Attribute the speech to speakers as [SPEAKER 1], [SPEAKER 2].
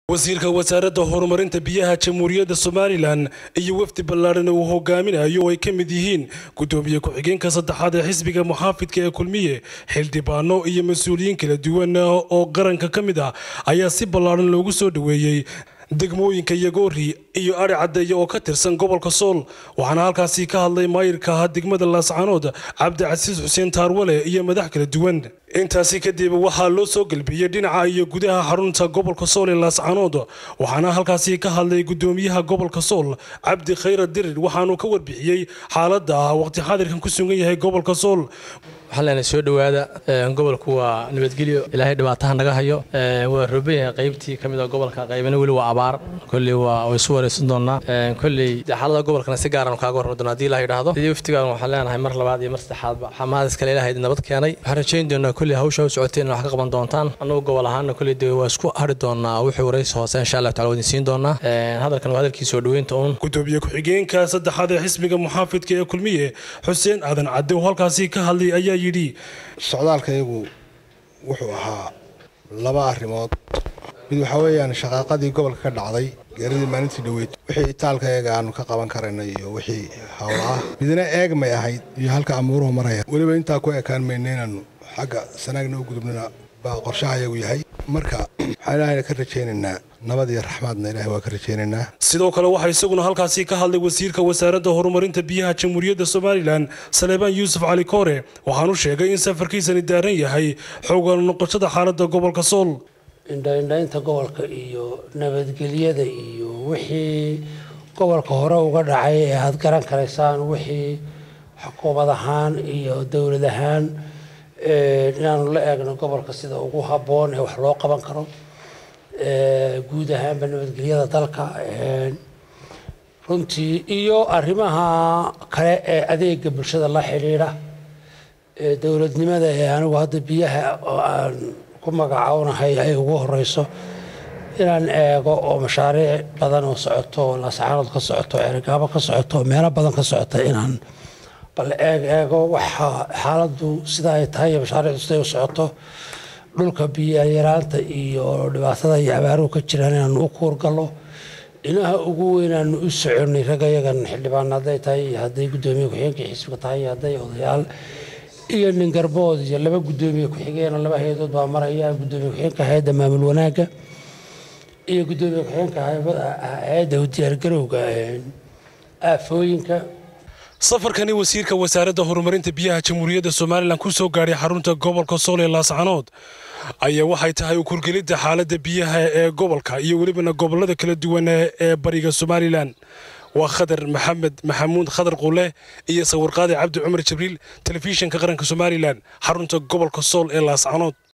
[SPEAKER 1] wasiirka wasaaradda horumarinta biyaha jamhuuriyadda somalilan iyo wafdi ballaadhan uu hogaaminayo oo ay ka mid yihiin gudoomiye ku-xigeenka saddexaad ee xisbiga muxaafidka ee kulmiye xildhibaano iyo mas-uuliyiin kala duwan oo qaranka ka mid ah ayaa si ballaadhan loogu soo dhoweeyey degmooyinka yagoori iyo ari caddeeye oo ka tirsan gobolka sool waxaana halkaasi ka hadlay maayirka ahaa degmada laascanood cabdicasiis xuseen taarwale iyo madax kala duwan intaasi kadib waxaa loo soo gelbiyey dhinaca iyo gudaha xarunta gobolka sool ee laascanood waxaana halkaasi ka hadlay gudoomiyaha gobolka sool cabdi khayra dirir waxaanuu ka warbixiyey xaaladda ah waqti xaadirkan ku sugan yahay gobolka sool
[SPEAKER 2] waxaan leenahay soo dhowaada gobolku waa nabadgelyo ilaahay dhibaataha naga hayo waa rooban yahay qaybtii ka mid a gobolka qaybana weli waa abaar kolley waa way isu wareysan doonaa kolley xaalada gobolkana si gaaran kaaga warrami doona hadii ilaha yidhaahdo sidii waftigaan waxaan leenahay mar labaad iyo mar saddexaadba xamaadis kale ilahay nabad keenay waxaan rajayn doonaa kolley hawsha u socoteen wax ka qaban doontaan annagu gobol ahaana kolley dee waa isku hari doonaa wixii waraysi hoose insha allah tacala wadin siin doonaa hadalkan waa hadalkii soo dhoweynta uun
[SPEAKER 1] gudoomiye ku-xigeenka saddexaad ee xisbiga muxaafidka ee kulmiye xuseen aadan cadde oo halkaasi ka hadlay ayaa yidhi
[SPEAKER 3] socdaalkayagu wuxuu ahaa laba arrimood mid waxaa weeyaan shaqaaqadii gobolka ka dhacday geeradii maalintii dhaweyd wixii itaalkayaga aanu ka qaban karayna iyo wixii howla ah midna eegmay ahayd iyo halka amuuruhu maraya weliba intaa ku ekaan mayna inaanu xagga sanaagna u gudubnana baa qorshahayagu yahay marka waxaan ilaahayna ka rajaynaynaa nabad iyo raxmaadna ilahay waa ka rajaynaynaa
[SPEAKER 1] sidoo kale waxaa isaguna halkaasi ka hadlay wasiirka wasaaradda horumarinta biyaha jamhuuriyadda somalilan saleebaan yuusuf cali koore waxaanu sheegay in safarkiisani daaran yahay xoogan noqoshada xaaladda gobolka sool
[SPEAKER 4] indhaindhaynta gobolka iyo nabadgelyada iyo wixii gobolka hore uga dhacay ee aada garan karaysaan wixii xukuumad ahaan iyo dowlad ahaan inaanu la eegno gobolka sida ugu habboon ee wax loo qaban karo guud ahaanba nabadgelyada dalka runtii iyo arrimaha kale ee adeega bulshada la xidhiidha dowladnimada ee anigu hadda biyaha oo aan ku magacownahay ay ugu horeyso inaan eego oo mashaariic badan oo socoto laascaanood ka socoto ergaabo ka socoto meelo badan ka socota inaan bal eeg eego waxa xaaladdu sida ay tahay iyo mashaariicdu siday u socoto dhulka biyayaraanta iyo dhibaatada iyo abaaruhu ka jiraan inaanu u kuurgallo dhinaha ugu weynaanu u soconay ragayagan xildhibaan hadday tahay iyo hadday guddoomiye ku-xigeenka xisbiga tahay iyo hadday odayaal iyo nin garbood iyo laba guddoomiye ku-xigeen laba hay-adood baa maraya guddoomiye ku-xigeenka hay-adda maamul wanaagga iyo guddoomiye ku-xigeenka hay-adda diyaargarowga aafooyinka
[SPEAKER 1] safarkani wasiirka wasaaradda horumarinta biyaha jamhuuriyadda somalilan ku soo gaadhay xarunta gobolka sool ee laascanood ayaa waxay tahay ukurgelidda xaaladda biyaha ee gobolka iyo welibana gobollada kala duwan ee bariga somalilan waa khadar maxamed maxamuud khadar qule iyo sawirqaadi cabdi cumar jibriil telefishinka qaranka somalilan xarunta gobolka sool ee laascanood